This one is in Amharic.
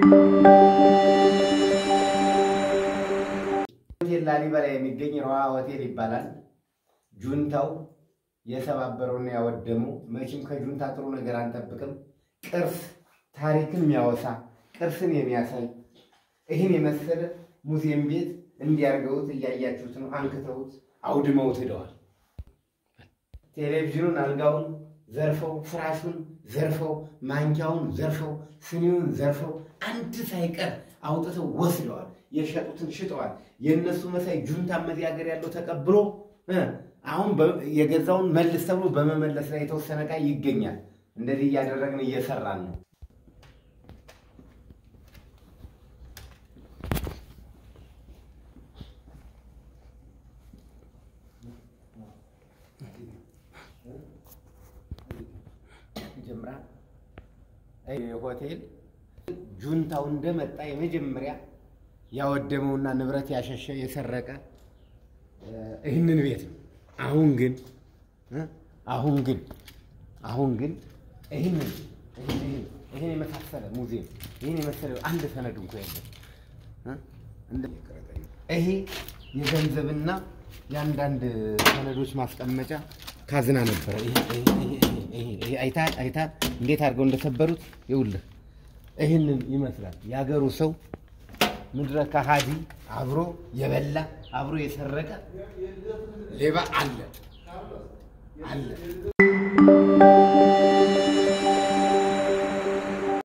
ሆቴል ላሊበላ የሚገኝ ረዋ ሆቴል ይባላል። ጁንታው የሰባበረውና ያወደመው መቼም ከጁንታ ጥሩ ነገር አንጠብቅም። ቅርስ ታሪክን የሚያወሳ ቅርስን የሚያሳይ ይህን የመሰለ ሙዚየም ቤት እንዲያርገውት እያያችሁት ነው። አንክተውት አውድመውት ሄደዋል። ቴሌቪዥኑን፣ አልጋውን ዘርፈው፣ ፍራሹን ዘርፈው፣ ማንኪያውን ዘርፈው፣ ስኒውን ዘርፈው፣ አንድ ሳይቀር አውጥተው ወስደዋል። የሸጡትን ሽጠዋል። የእነሱ መሳይ ጁንታ መዚህ ሀገር ያለው ተቀብሎ አሁን የገዛውን መልስ ተብሎ በመመለስ ላይ የተወሰነ ዕቃ ይገኛል። እንደዚህ እያደረግን እየሰራን ነው። ሆቴል ጁንታው እንደመጣ የመጀመሪያ ያወደመውና ንብረት ያሸሸ የሰረቀ ይህንን ቤት ነው። አሁን ግን አሁን ግን አሁን ግን ይህንን ይህን የመሳሰለ ሙዚየም ይህን የመሰለ አንድ ሰነድ እንኳ የለም። ይሄ የገንዘብና የአንዳንድ ሰነዶች ማስቀመጫ ካዝና ነበረ። አይታል አይታል እንዴት አድርገው እንደሰበሩት ይኸውልህ፣ ይህንን ይመስላል የሀገሩ ሰው ምድረ ከሃዲ አብሮ የበላ አብሮ የሰረቀ ሌባ አለ አለ።